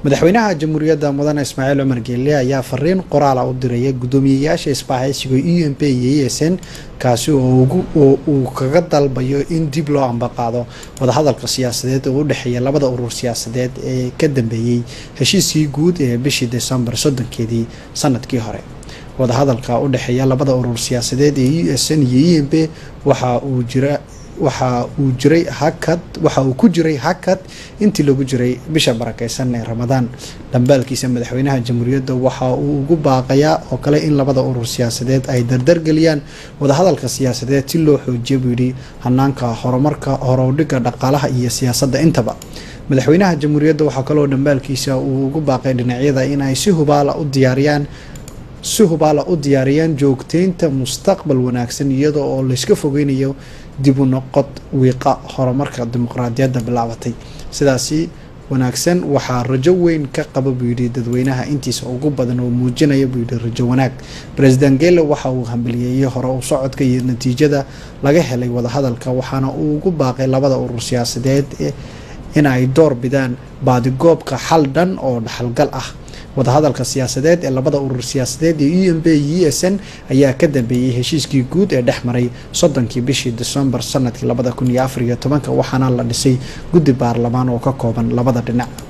madaxweynaha jamhuuriyadda mudane ismaaciil cumar geelle ayaa fariin qoraala u diraya guddoomiyeyaasha isbahaysiga e m p iyo e s n kaasi oo uu kaga dalbayo in dib loo ambaqaado wadahadalka siyaasadeed oo u dhexeeya labada urur siyaasadeed ee ka dambeeyey heshiiskii guud ee bishii desembar soddonkeedii sanadkii hore wadahadalka u dhexeeya labada urur siyaasadeed ee e s n iyo e m p waxa uu jira waxa uu jiray hakad waxa uu ku jiray hakad intii lagu jiray bisha barakeysan ee ramadaan dhambaalkiisa madaxweynaha jamhuuriyadda waxa uu ugu baaqayaa oo kale in labada urur siyaasadeed ay dardargeliyaan wadahadalka siyaasadeed si loo xoojiya buu yidhi hanaanka horumarka horowdhiga dhaqaalaha iyo siyaasadda intaba madaxweynaha jamhuuriyadda waxaa kaloo dhambaalkiisa uu ugu baaqay dhinacyada in ay si hubaala u diyaariyaan si hubaala u diyaariyaan joogteynta mustaqbal wanaagsan iyada oo layska fogeynayo dib u noqod wiiqa horumarka dimuqraadiyadda bilaabatay sidaasi wanaagsan waxaa rajo weyn ka qaba buu yidhi dadweynaha intiisa ugu badan oo muujinaya buu yidhi rajo wanaag president gele waxa uu hambaliyeeyey hore u socodka iyo natiijada laga helay wadahadalka waxaana uu ugu baaqay labada urur siyaasadeed in ay door bidaan baadigoobka xal dhan oo dhaxalgal ah wadahadalka siyaasadeed ee labada urur siyaasadeed ee e m b iyo e s n ayaa ka dambeeyey heshiiskii guud ee dhex maray soddonkii bishii decembar sanadkii labada kun iyo afar iyo tobanka waxaana la dhisay guddi baarlamaan oo ka kooban labada dhinac